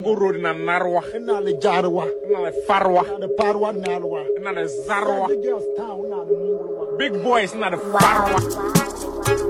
Goro na Narwa, ina da jarwa na Farwa, ina da faruwa ina alwa na da Zarwa. the girls town ina da mungurwa Big boys na da Farwa.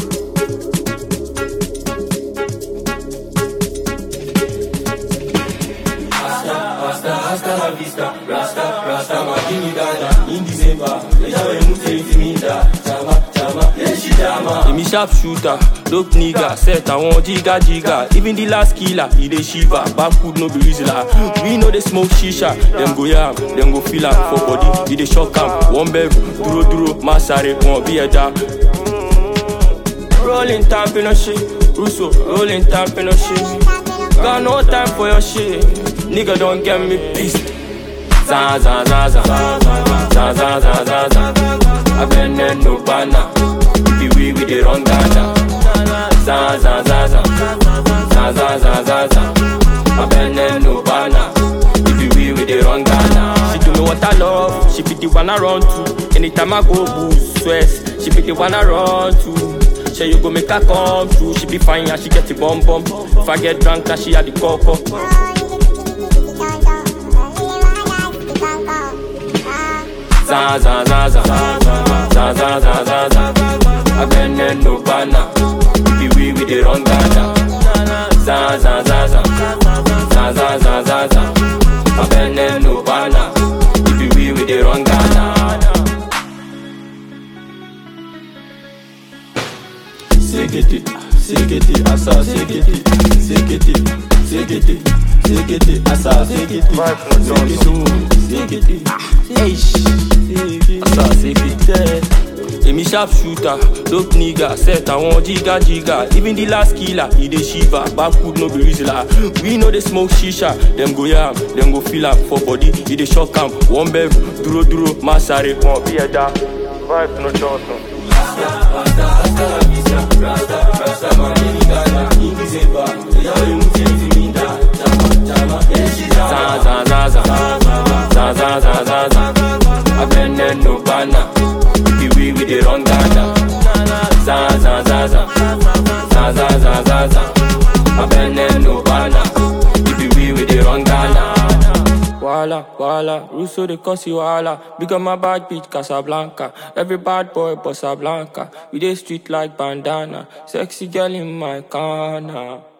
Rasta, hasta la vista, rasta, rasta makini dada In December, ejawe mute intimida Chama, chama, yeshi chama Emi sharp shooter, dope nigga Set àwọn jiga jiga Even the last killer, he dey shiver Backwood no be reasoner We know they smoke shisha Dem go yam, dem go feel am For body, he dey shock am One bẹ̀rù, dúró dúró, má sáré Wọn bí ẹja Rolling time, no shit Russo, rolling time, no shit Got no time for your shit. Nigga don't get me pissed. Za za za za za za za za za. I been there no banner. If we we dey run Ghana. Za za za za za za za za za. I been there no banner. If we we dey run Ghana. She do me what I love. She be the one I run to. Anytime I go boost stress, she be the one I run to. Say you go make her come through. She be fine and she get the bum bum. If I get drunk, then she had the cup up. Za za za za za za za za za. I been there no banner. If we we dey run Ghana. Za za za za za za za za za. I been there no banner. If we we dey run Ghana. Sekete, sekete, asa, sekete, sekete, sekete, sekete, asa, sekete, sekete, sekete, eish, asa, sekete. Emi sharp shooter, dope nigga, set àwọn jiga jiga. Even the last killer, he dey shiver. Backwood no be reasoner. We know they smoke shisha. Dem go yam, dem go feel am for body. He dey shock am. One bẹ̀rù, dúró dúró, má sáré. Wọn bí ẹja, vibe no johnson. za za za za za za za za za I been there no banner If we we dey run Ghana za za za za za za za za za I been there no banner If we we dey run Ghana Wala, wala, Russo de Cosi wala Big on my bad bitch Casablanca Every bad boy Bossa Blanca We dey street like bandana Sexy girl in my corner